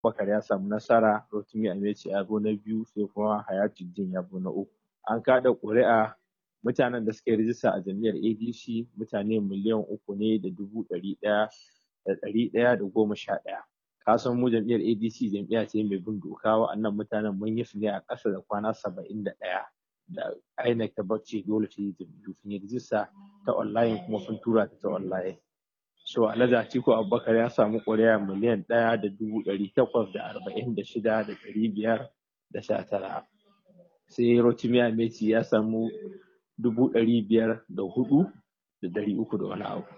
Bakar ya samu nasara Rotimi Ameci ya zo na biyu sai kuma Hayatuddin ya zo na uku an kada ƙuri'a mutanen da suka yi rijista a jam'iyyar ADC mutane miliyan uku ne da dubu ɗari ɗaya da ɗari ɗaya da goma sha ɗaya ka san mu jam'iyyar ADC jam'iyya ce mai bin doka wa'annan mutanen mun yi su ne a ƙasa da kwana saba'in da ɗaya da INEC ta bacci dole ta yi jam'iyyu sun yi rijista ta online kuma sun tura ta ta online so Alhaji Atiku Abubakar ya samu ƙuri'a miliyan ɗaya da dubu ɗari takwas da arba'in da shida da ɗari biyar da sha tara sai Rotimi Ameti ya samu dubu ɗari biyar da hudu da ɗari uku da wani abu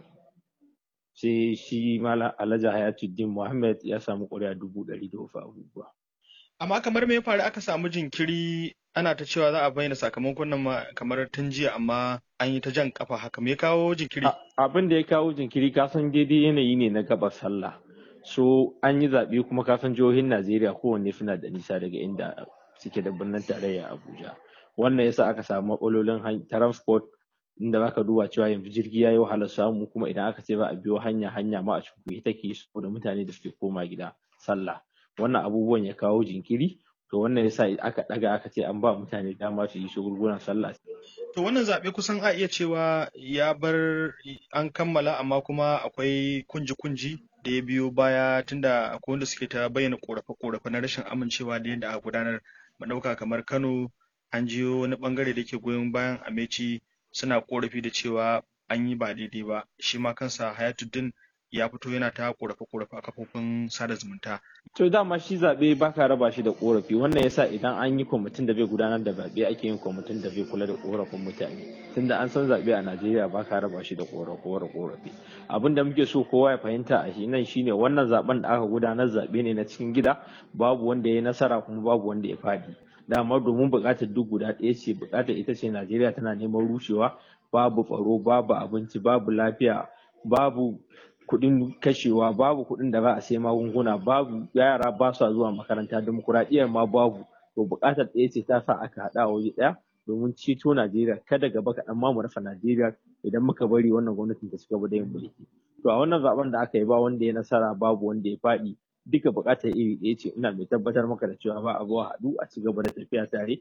sai shi Malam Alhaji Hayatuddin Muhammad ya samu ƙuri'a dubu ɗari da wasu abubuwa. Amma kamar me ya faru aka samu jinkiri ana ta cewa za a bayyana sakamakon nan kamar tun jiya amma an yi ta jan kafa haka me ya kawo jinkiri? Abin da ya kawo jinkiri ka san daidai yanayi ne na gabar sallah. So an yi zaɓe kuma ka san jihohin Najeriya kowanne suna da nisa daga inda suke da birnin tarayya Abuja. Wannan yasa aka samu matsalolin transport inda zaka duba cewa yanzu jirgi ya yi wahalar samu kuma idan aka ce ba a biyo hanya hanya ma a cikuye take saboda mutane da suke koma gida sallah wannan abubuwan ya kawo jinkiri to wannan yasa aka daga aka ce an ba mutane dama su yi shagulgulan sallah to wannan zaɓe kusan a iya cewa ya bar an kammala amma kuma akwai kunji-kunji da ya biyo baya tunda akwai wanda suke ta bayyana korafe-korafe na rashin amincewa da yadda aka gudanar mu ɗauka kamar Kano an jiyo wani bangare da ke goyon bayan Ameci suna korafi da cewa an yi ba daidai ba shi ma kansa hayatuddin ya fito yana ta korafe korafe a kafofin sada zumunta to dama shi zaɓe ba ka raba shi da korafi wannan yasa idan an yi kwamitin da bai gudanar da zaɓe ake yin kwamitin da bai kula da korafin mutane tunda an san zaɓe a najeriya ba ka raba shi da korafi korafi abin da muke so kowa ya fahimta a shi nan shine wannan zaben da aka gudanar zaɓe ne na cikin gida babu wanda ya yi nasara kuma babu wanda ya faɗi dama domin buƙatar duk guda ɗaya ce buƙatar ita ce najeriya tana neman rushewa babu tsaro babu abinci babu lafiya babu kuɗin kashewa babu kuɗin da za a sai magunguna babu yara ba sa zuwa makaranta demokuraɗiyyar ma babu to buƙatar ɗaya ce ta sa aka haɗa waje ɗaya domin ceto najeriya kada gaba kaɗan ma mu rasa najeriya idan muka bari wannan gwamnatin ta cigaba da yin mulki to a wannan zaben da aka yi ba wanda ya nasara babu wanda ya faɗi duka buƙatar iri ɗaya ce ina mai tabbatar maka da cewa ba a zuwa haɗu a ci gaba da tafiya tare